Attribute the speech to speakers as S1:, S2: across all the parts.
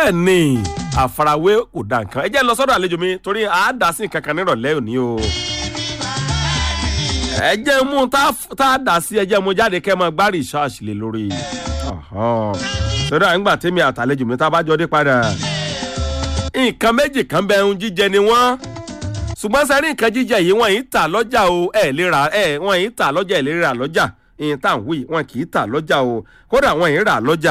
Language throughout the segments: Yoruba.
S1: bẹ́ẹ̀ ni àfarawé kò da nǹkan ẹ jẹ́ lọ sọ́dọ̀ àlejò mi torí àádá sí nǹkan kan nírọ̀lẹ́ òní o ẹ jẹ́ mú tá a dà sí ẹ jẹ́ mú jáde kẹ́ ẹ máa gbá research lé lórí sọ́dọ̀ àyìngbà tèmi àtàlejò mi tá a bá jọ dé padà nǹkan méjì kan bẹ ohun jíjẹ ni wọ́n ṣùgbọ́n sẹ́rí nǹkan jíjẹ yìí wọ́n yìí tà lọ́jà o ẹ̀ lè ra ẹ̀ wọ́n yìí tà lọ́jà ẹ̀ lè ra lọ́jà ìyẹn tá à ń wí wọn kì í tà lọ́jà o kódà wọ́n yìí rà lọ́jà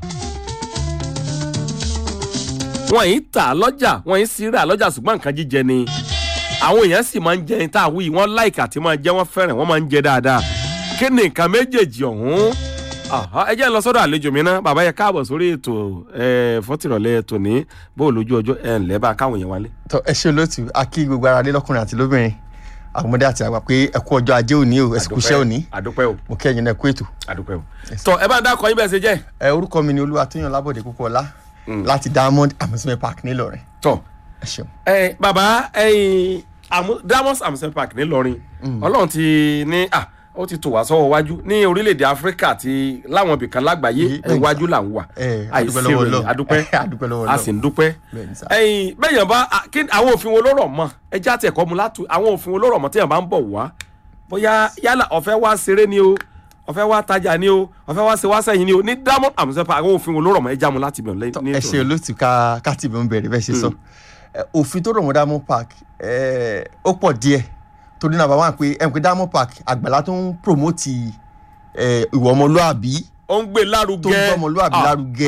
S1: wọ́n yìí tà lọ́jà wọ́n yìí sì rà lọ́jà ṣùgbọ́n nǹkan jíjẹ ni àwọn èèyàn sì máa ń jẹ tá à ń wí wọ́n láìka tí máa jẹ wọ́n fẹ́ràn wọ́n máa ń jẹ dáadáa kí ni nǹkan méjèèjì ọ̀hún ẹ jẹ́ lọ sọ́dọ̀ àlejò mi náà bàbá yẹ káàbọ̀ sórí ètò fọ́tìrọ̀lẹ́ ètò ní bó lójú ọjọ́ ẹ̀ ńlẹ́ bá káwọn èèyàn wálé.
S2: tọ ẹ ṣe olóòtú a kí gbogbo ara lé lọkùnrin àti lóbìnrin àgbọmọdé àti àgbà pé ẹ kú ọjọ́ ajé òní o ẹ sì kú iṣẹ́ òní
S1: àdúpẹ́ o
S2: mo kí ẹ̀yin náà kú ètò.
S1: àdúpẹ́ o. tọ ẹ bá ń dákọ yín bẹ́ẹ̀ ṣe jẹ́.
S2: ẹ orúkọ mi ni olúwatóyàn lábọ̀dé púpọ̀lá láti diamond amusement park nílọrin.
S1: tọ
S2: ẹ ṣeun.
S1: ẹ bàbá ẹyin diamond amusement park nílọrin ọlọ́run ti ní à ó ti tò wá sọ́wọ́ wájú ní orílẹ̀-èdè áfíríkà àti láwọn ibìkan lágbàáyé iwájú là ń wà àìsí rẹ̀ adúpẹ́ a sì ń dúpẹ́ ẹ̀yìn bẹ́yàn bá àwọn òfin wo ló rọ̀ mọ́ ẹjẹ́ àti ẹ̀kọ́ mu látú àwọn òfin wo ló rọ̀ mọ́ téèyàn bá ń bọ̀ wá bóyá yálà ọ̀fẹ́ wá ṣeré ni o ọ̀fẹ́ wá tajà ni o ọ̀fẹ́ wá ṣe wá sẹ́yìn ni o ní diamond amusepa àwọn òfin wo ló rọ̀ mọ́ ẹjẹ́ àmú láti bẹ̀rẹ̀ lẹ́yìn.
S2: ẹ ṣe olóòtú ká ká tìbí ń bẹ̀rẹ̀ bẹ́ẹ̀ ṣe sọ òfin tó rọ̀ mọ́ diamond park ó pọ̀ díẹ̀ torí náà bàbá wà pé ẹ̀ ń pé diamond park àgbàlá tó ń promote ìwà ọmọlúàbí
S1: ó ń gbé lárugẹ
S2: tó ń gbé ọmọlúàbí lárugẹ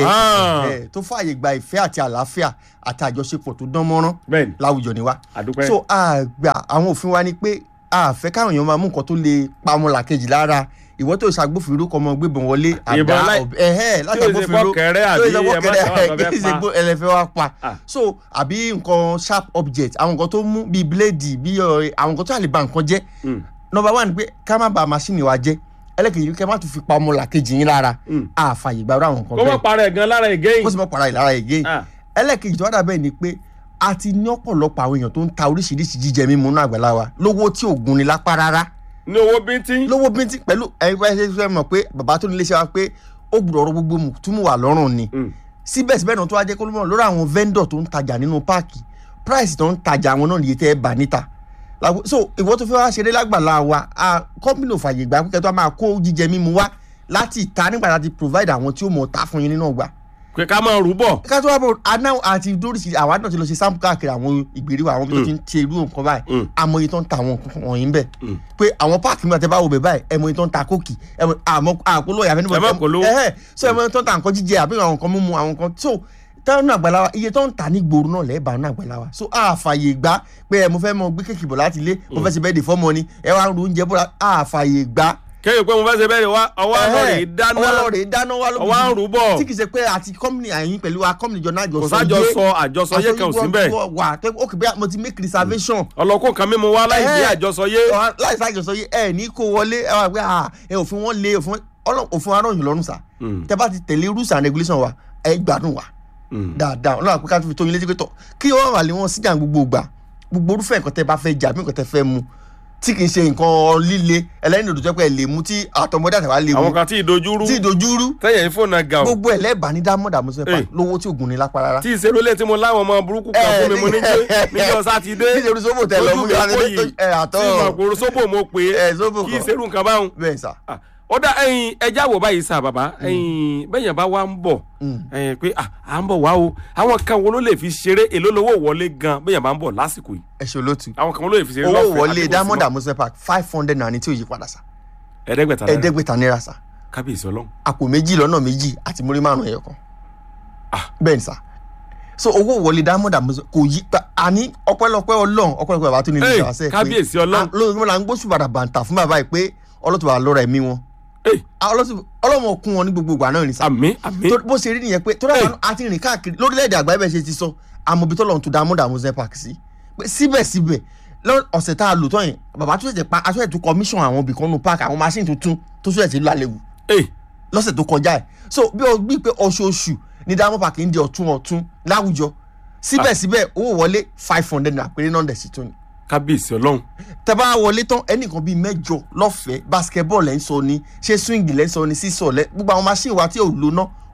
S2: tó fààyè gba ìfẹ́ àti àlàáfíà àti àjọṣepọ̀ tó dán mọ́rán láwùjọ ni wá so àgbà àwọn òfin wa ni pé àfẹ́ káwọn èèyàn máa mú nǹkan tó lè pamọ́ làkejì lára ìwọ tó ṣàgbófinró kọ́ ọmọ gbébọn wọlé àdá ẹ̀hẹ́ láti àgbófinró tó ìṣèpọ̀ kẹrẹ kí ìṣèpọ̀ ẹlẹ́fẹ́ wa pa so àbí nǹkan sharp object àwọn nǹkan tó mú bíi bíléèdì bíi àwọn nǹkan tó lè ba nǹkan jẹ́ number one pé ká má ba machine wa jẹ́ ẹlẹ́kejì kẹ́ má tún fi pa ọmọ làkejì yín lára àfààyè gbàgbọ́ àwọn nǹkan
S1: bẹ́ẹ̀. kó má para ẹ̀ gan lára ẹ̀ gẹ́yìn.
S2: kó sì má para ẹ̀ lára ẹ̀ gẹ́yìn. ẹlẹ́kejì tó wá dà bẹ́ẹ̀ ni pé a ti ní ọ̀pọ̀lọpọ̀ àwọn èèyàn tó ń ta oríṣiríṣi jíjẹ mímu náà àgbàlá wa lówó tí ò gun ni lápá rárá
S1: ní owó bíntín.
S2: lówó bíntín pẹ̀lú ẹgbẹ́ ṣe fẹ́ mọ̀ pé bàbá tó nílé iṣẹ́ wa pé ó gbọ́dọ̀ ọ̀rọ̀ gbogbo túmù wà lọ́rùn ni síbẹ̀síbẹ̀ náà tó wá jẹ́ kó ló mọ̀ lórí àwọn vendor tó ń tajà nínú páàkì price tó ń tajà àwọn náà nìyẹn tẹ́ ẹ bà níta so ìwọ tó fẹ́ wá ṣeré lágbàlá wa company ò fàyè gbà pé tó máa kó jíjẹ mímu wá láti ìta nígbà láti provide àwọn tí ó mọ̀ ta fún yín nínú ọgbà
S1: pé ká máa rúbọ.
S2: ká tó wá bọ̀ aná àti dóríṣi àwa náà ti lọ ṣe sample káàkiri àwọn ìgbèríwà àwọn bí tó ti ń ṣe irú nǹkan báyìí amòye tó ń ta àwọn nǹkan wọ̀nyí bẹ́ẹ̀ pé àwọn páàkì mi àti báwo bẹ̀ báyìí ẹ̀mọye tó ń ta kóòkì àmọ́ àpolówó ìyàfẹ́ níbo
S1: ẹ̀mọ́ polówó
S2: ẹ̀hẹ́ so ẹ̀mọye tó ń ta nǹkan jíjẹ àbí àwọn nǹkan mímu àwọn nǹkan so táwọn náà àgbàlá wa iye tó ń ta ní gbòòrò náà lẹ́ẹ̀bà náà àgbàlá wa so àfààyè gbà pé ẹ mo fẹ́ mọ gbé kéèkì bọ̀ láti ilé mo fẹ́ ṣe bẹ́ẹ̀ dè fọ́mọ ni ẹ wá ń ru oúnjẹ bọ̀ àfààyè gbà
S1: kéèyàn pé mo fẹ́ ṣe bẹ́ẹ̀ wá ọwọ́ àlọ́rẹ̀ dáná
S2: ọwọ́ àlọ́rẹ̀ dáná wá lóbi
S1: ọwọ́ àrùn bọ̀
S2: tí kì í ṣe pé àti kọ́mìnì àyín pẹ̀lú wa kọ́mìnì jọ náà jọ
S1: kò sájọ sọ àjọsọ yé kan ò sí bẹ́ẹ̀
S2: wà ó kì í bẹ́ẹ̀ mo ti make reservation.
S1: ọlọ́kùn kan mímu wá láì dé àjọsọ yé.
S2: láì sí àjọsọ yé ẹ ní kó wọlé ẹ wà pé ẹ òfin wọn lé òfin aráàlú lọ́rùn sá tẹ bá ti tẹ̀lé rules and regulations wa ẹ gbádùn wa dáadáa ọlọ́run àpéká tó fi tó yín létí pé tọ̀ kí wọ́n wà lé wọn síjà gbogbo gbà gbogbo orúfẹ́ nǹkan tẹ bá fẹ́ jà bí nǹkan tẹ fẹ́ mu tí kì í ṣe nǹkan líle ẹlẹ́ni òdòdó jẹ́ pé ẹ lè mu tí àtọmọdé àtàwà lè mu
S1: àwọn kan tí ìdojúrú
S2: tí ìdojúrú
S1: tẹ̀yẹ̀ fóònù ga o
S2: gbogbo ẹ̀ lẹ́ẹ̀bà ní dámọ̀dà mo sọ pé lówó tí ògùn ní lápá rárá.
S1: tí ìṣerú lé tí mo láwọn ọmọ burúkú kan fún mi mo ní níjọ́ sátidé
S2: tí ìṣerú sóbò tẹ lọ mú
S1: mi kó yìí tí ìmọ̀kòrò sóbò mo pè é kí ìṣerú nǹkan báwọn.
S2: bẹ́ẹ̀ sà
S1: ó dá ẹyin ẹja wò báyìí sá bàbá ẹyin bẹ́yẹn bá wá ń bọ̀ ẹyin pé à ń bọ̀ wá o àwọn kan wo ló lè fi ṣeré èló lówó wọlé gan bẹ́yẹn bá ń bọ̀ lásìkò yìí.
S2: ẹ ṣe olóòtú
S1: àwọn kan wo ló lè fi ṣeré
S2: owó wọlé diamond amusement park five hundred naira ní tí ò yí padà sá.
S1: ẹ̀ẹ́dẹ́gbẹ̀ta náírà
S2: ẹ̀ẹ́dẹ́gbẹ̀ta náírà sá.
S1: kábíyèsí ọlọ́run.
S2: àpò méjì lọ́nà méjì àti múrí márùn ẹ̀yọ kan. bẹ́ẹ̀ ni sá so owó wọlé diamond amusement kò yí pa àní ọpẹ́lọpẹ́ ọlọ́run ọpẹ́lọpẹ́ bàbá tó ní ilé ìjọba sẹ́ẹ̀ pé
S1: kábíyèsí ọlọ́run
S2: lóòótọ́ la ń gbóṣù bàdà bàǹtà fún bàbá yìí pé ọlọ́tọ̀ lọ́ra ẹ̀mí wọn ọlọ́mọ kún wọn ní gbogbo ìgbà náà ní sá.
S1: àmì àmì.
S2: bó ṣe rí nìyẹn pé tó dáa àti rìn káàkiri lórílẹ̀‐èdè àgbáyé bẹ́ẹ̀ ṣe ti sọ àmọ̀bí tó lọ́n tó diamond amusement park sí. síbẹ̀síbẹ̀ ọ̀sẹ̀ tá a lò tán yẹn bàbá tó ṣẹ̀ṣẹ̀ pa aṣọ ètò commission àwọn ibì kan nù park àwọn machine tuntun tó ṣẹ̀ṣẹ̀ ti lálẹ́wù. lọ́sẹ̀ tó kọjá ẹ̀ so bí o gbí pé oṣooṣù ní diamond park ń di ọ̀tún ọ̀tún láwùjọ síbẹ̀síbẹ̀ owó wọlé five hundred naira péré náà dẹ̀ sí tó ni
S1: kábíyèsí ọlọ́run.
S2: tẹ bá wọlé tán ẹnìkan bíi mẹ́jọ lọ́fẹ̀ẹ́ basketball lẹ́ ń sọ ni ṣé swing lẹ́ ń sọ ni sísọ lẹ́ gbogbo àwọn machine wa tí ò lò ná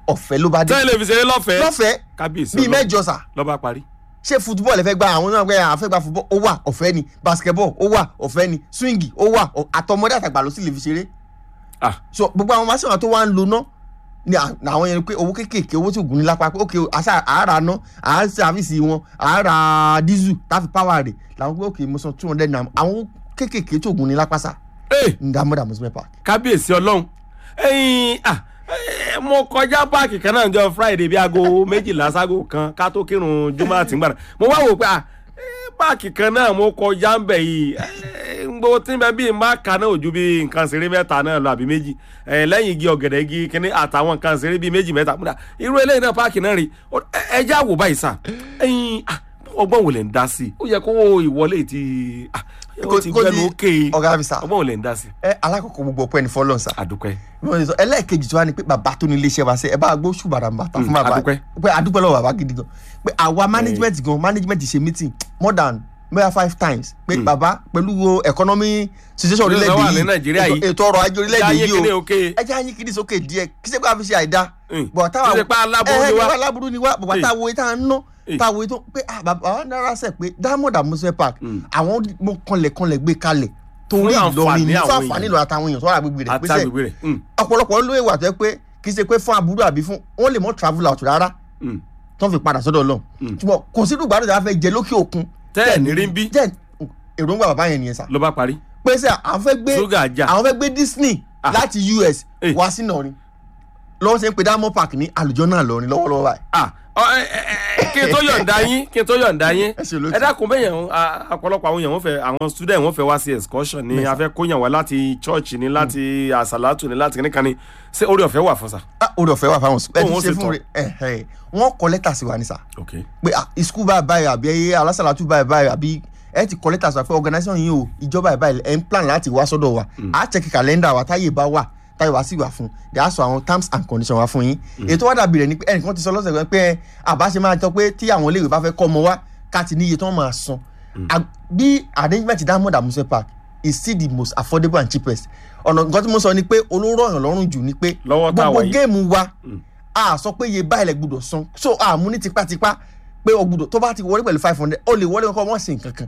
S2: ọ̀fẹ́ ló bá dé
S1: tẹ́lẹ̀ fi ṣeré lọ́fẹ̀ẹ́
S2: lọ́fẹ̀ẹ́
S1: kábíyèsí
S2: bíi
S1: Ọlọ́run.
S2: mẹ́jọ sà
S1: lọ́ba parí.
S2: ṣé football ẹ fẹ́ gba àwọn náà gbé àwọn fẹ́ gba football ó wà ọ̀fẹ́ ni basketball ó wà ọ̀fẹ́ ni swing ó wà ọ- àtọmọdé àtàgbà ló sì lè fi ṣeré
S1: ah
S2: so gbogbo àwọn machine tó wá ń lo ná ni à- àwọn yẹn pé owó kéékèèké owó tí ò gún ní lápá pé ok àṣà àárà ná àá sàfíìsì wọn àárà diesel táfi power rẹ̀ làwọn pé ok mo san two hundred naira àwọn owó kéékèèké tí ò gún ní lápá sà
S1: ee
S2: ní dámọ́dà amusement park.
S1: kábíyèsí ọlọ́run ẹ̀yin ah eh, mo kọjá páàkì kan náà jọ friday bíi aago méjìlá ságo kan ká tó kírun jùmọ̀ àti ngbàdàn mo wá wò pé ah eh, páàkì kan náà mo kọjá ń bẹ̀ yìí eh, gbogbo tí n bẹ bíi má ka náà ojú bíi nǹkan ṣeré mẹ́ta náà lọ àbí méjì eh, lẹ́yìn igi ọ̀gẹ̀dẹ̀ igi kínní àtàwọn nǹkan ṣeré bíi méjì mẹ́ta múdà irú eléyìí náà páàkì náà rí Ó- ẹ ẹ já wò báyìí sà ẹ̀yin ah, ọgbọ́n wo lè ń dá sí i ó yẹ kó ìwọlé ti ah, ó ti
S2: Kó- kó
S1: gbẹnu
S2: di-
S1: ókè
S2: ọ̀gá mi sà
S1: ọgbọ́n wo lè ń dá sí i
S2: ẹ alákọ̀ọ́kọ́ gbogbo ọpẹ́ ní fọlọ́n sà
S1: àdúpẹ́
S2: bí wọ́n ṣe sọ ẹlẹ́ẹ̀kejì tí wọ́n á ní pé bàbá tó ní iléeṣẹ́ wa ṣe ẹ bá gbó ṣùgbọ́n bàtà fún
S1: Mm,
S2: bàbá
S1: adúpẹ́.
S2: pé adúpẹ́ lọ́wọ́ bàbá gidi gan pé àwa management gan management ṣe meeting more than mẹ́ta five times pé bàbá pẹ̀lú wo economy situation
S1: Bí ó
S2: orílẹ̀-èdè
S1: wà ní
S2: yìí
S1: Nàìjíríà
S2: ètò-
S1: yìí.
S2: ètò ọrọ̀ ajé orílẹ̀-èdè
S1: Jáyé
S2: yìí
S1: kíní
S2: o
S1: òkè.
S2: ẹ jẹ́ àyín kìíní sókè díẹ̀ kí sẹ́kọ̀ àfi ṣe àìdá
S1: Mm.
S2: bọ̀ táwa
S1: Kí ṣe pé aláburú ni wá.
S2: ẹ ẹ aláburú ni wá bàbá
S1: Eh.
S2: táwo tá a ń ná
S1: Eh.
S2: táwo tó pé ah, bàbá wa náírà sẹ̀ pé diamond amusement park àwọn mo kanlẹ̀ kanlẹ̀ gbé kalẹ̀ torí
S1: Fún
S2: Ìlọrin
S1: àǹfààní
S2: ní fún
S1: àwọn
S2: àǹfààní
S1: èèyàn.
S2: Ìlọrin àtàwọn èèyàn tó wà gbégbé rẹ̀
S1: àti
S2: pé sẹ́
S1: agbègbè rẹ̀ Mm,
S2: ọ̀pọ̀lọpọ̀ ló wà tó yẹ pé kì í ṣe pé fún aburú àbí fún wọn lè mọ travel out rárá
S1: mm.
S2: tó ń fi padà sọ́dọ̀ lọ ṣùgbọ́n kò sí dùgbàdùn tí a fẹ́ jẹ lókè òkun
S1: tẹ́ ẹ̀ ní rí ń bí
S2: jẹ́ èròǹgbà bàbá yẹn nìyẹn sá
S1: ló bá parí
S2: pé sẹ́ àwọn fẹ́ gbé
S1: ṣúgà jà
S2: àwọn fẹ́ gbé Disney
S1: Ah.
S2: láti US
S1: Eh.
S2: wá sí Ìlọrin lọ́wọ́ ṣe ń pe Diamond Park ní àlùjọ náà lọ́rin lọ́wọ́lọ́wọ́ báyìí.
S1: Ah, ọ, ẹ, ẹ, ẹ, kí n tó yọ̀ǹda yín kí n tó yọ̀ǹda yín
S2: Ẹ ṣe olóòtú.
S1: ẹ dákun bẹ́ẹ̀ yẹn ah, ọ̀pọ̀lọpọ̀ àwọn èèyàn wọ́n fẹ́ àwọn student wọ́n fẹ́ wá sí excursion ni a fẹ́ kóyàn wá láti church ni láti àsàlátù ni láti kíníkan ni ṣé orí ọ̀fẹ́ wà fún sa.
S2: Ah, orí ọ̀fẹ́ wà fáwọn ẹ
S1: Bóun ó
S2: ti ṣe
S1: ṣe
S2: fún
S1: tán.
S2: rẹ ẹ ẹ wọ́n kọ lẹ́tà sí wa ní sá
S1: ok
S2: pé ah ìskú báyìí báyìí àbí ẹyẹ alásàlátù báyìí báyìí àbí ẹ ti kọ lẹ́tà sọ pé organisation yìí o ìjọba ìbáyìí ẹ ń plan láti wá sọ́dọ̀ wa á chẹ́kì kàlẹ́ndà wa táyé bá wà táyé wá sí wà fún dẹ̀ á sọ àwọn terms and conditions wa fún yín ètò wá dàbí rẹ̀ ni pé ẹnìkan ti sọ lọ́sẹ̀ kan pé àbáṣe máa tọ́ pé tí àwọn iléèwé bá fẹ́ kọ́ ọmọ wa ká ti níye tí wọ́n máa san À- bí arrangement Diamond Amusement Park is still the most affordable and cheapest ọ̀nà nǹkan tí mo sọ ni pé olóró ọ̀yàn lọ́rùn jù ni pé
S1: Lọ́wọ́ tá a
S2: gbogbo
S1: wà yìí.
S2: géèmù wa a sọ pé iye báyìí lẹ gbọ́dọ̀ san so a mú ní tipátipá pé o gbọ́dọ̀ tó bá ti wọlé pẹ̀lú five hundred o lè wọlé kọ́ wọ́n sì nǹkan kan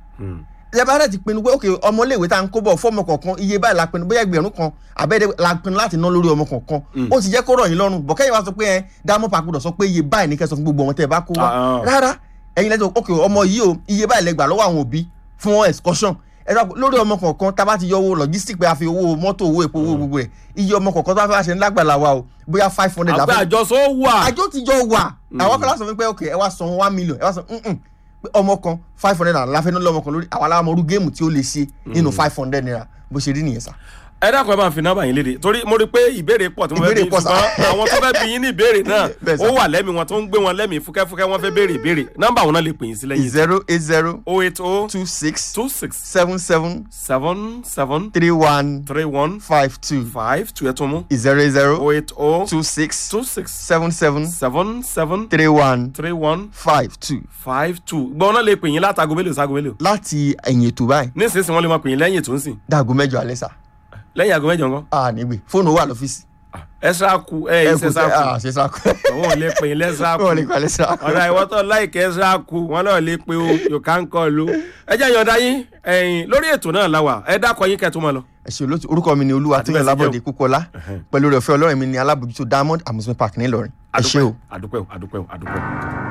S2: lẹ́bàárẹ̀ ti pinnu pé ok ọmọléèwé tá à ń kó bọ̀ fọ́ọ̀mù kọ̀ọ̀kan iye báyìí la pinnu bóyá ẹgbẹ̀rún kan àbẹ́ẹ̀dẹ́ la pinnu láti ná lórí ọmọ kọ̀ọ̀kan ó ti jẹ́ kó rọ̀ yín lọ́rùn bọ̀ kẹ́yìn wá sọ pé ẹ Diamond Park gbọ́dọ̀ sọ pé iye báyìí ní kẹ́ sọ fún gbogbo ọmọ tẹ́ ẹ bá kó wá
S1: Ah, ah.
S2: rárá ẹ̀yin lẹ́tọ̀ ok ọmọ yìí o iye báyìí lẹ gbà lọ́wọ́ àwọn òbí fún excursion ẹ sọ pé lórí ọmọ kọ̀ọ̀kan tá a bá ti yọ owó logistic pé a fi owó mọ́tò owó epo owó gbogbo ẹ̀ iye ọmọ kọ̀ọ̀kan tó bá fẹ́ wá ṣe ńlágbàlá wa o bóyá five hundred la
S1: àgbẹ̀
S2: fẹ́
S1: àjọsọ wà
S2: àjọ ti jọ wà àwọn kan láti sọ fún mi pé ok ẹ wá san one million ẹ wá san mm-mm, pé ọmọ kan five hundred naira la fẹ́ ná lọ́mọ kan lórí àwọn aláwọ̀ ọmọdún géèmù tí ó lè ṣe nínú five hundred naira bó ṣe rí nìyẹn sá.
S1: ẹ dákun ẹ máa fi nọ́mbà yín léde torí mo rí i pé ìbéèrè pọ̀ tí mo fẹ́
S2: Ìbéèrè
S1: bí
S2: pọ̀ sá.
S1: ṣùgbọ́n àwọn tó fẹ́ bí yín ní ìbéèrè náà
S2: Bẹ́ẹ̀ sá.
S1: ó wà lẹ́mìí wọn tó ń gbé wọn lẹ́mìí fúkẹ́fúkẹ́ wọ́n fẹ́ béèrè ìbéèrè nọ́mbà wọn náà lè pè yín sí lẹ́yìn
S2: zero eight zero
S1: o eight o
S2: two six
S1: two six
S2: seven seven
S1: seven seven
S2: three one
S1: three one
S2: five two
S1: five two ẹ̀ tún mú
S2: zero eight zero
S1: o eight o
S2: two six
S1: two six
S2: seven seven
S1: seven seven
S2: three one
S1: three one
S2: five two.
S1: five two gbọ́n náà lè pè yín látago mélòó ságo mélòó
S2: láti ẹ̀yìn ètò báyìí
S1: nísinsìnyí wọ́n lè máa pè yín lẹ́yìn ètò ń sìn
S2: dàgó mẹ́jọ alẹ́ sá
S1: lẹ́yìn aago mẹ́jọ ńkọ́
S2: a nígbè fóònù wà lọ́fíìsì.
S1: ẹ ṣáàkù ẹ ẹ ṣe
S2: tẹ
S1: ṣáàkù
S2: a ṣe sáàkù.
S1: òun ò lè pè yín lẹ́ṣáàkù
S2: wọ́n lè kọ́ alẹ́ sáàkù.
S1: ọ̀rọ̀ ìwọ́tọ̀ láìkẹ́ ṣáàkù wọn náà lè pe o you can call o ẹ jẹ́ ìyọ̀ǹda yín ẹ̀yìn lórí ètò náà la wà ẹ dákọ̀ yín kẹ́tù mọ́ lọ.
S2: ẹ ṣe olóòtú orúkọ mi ni olúwa
S1: Àti
S2: tóyàn
S1: bẹ́ẹ̀ sì
S2: lábọ̀dé
S1: jẹ́
S2: kúkọlá pẹ̀lú rẹ̀ ọ̀fẹ́ ọlọ́run mi ni alábòjútó diamond amusement park ńìlọrin ẹ ṣé o.
S1: àdúpẹ́ o àdúpẹ́ o àdúpẹ́ o.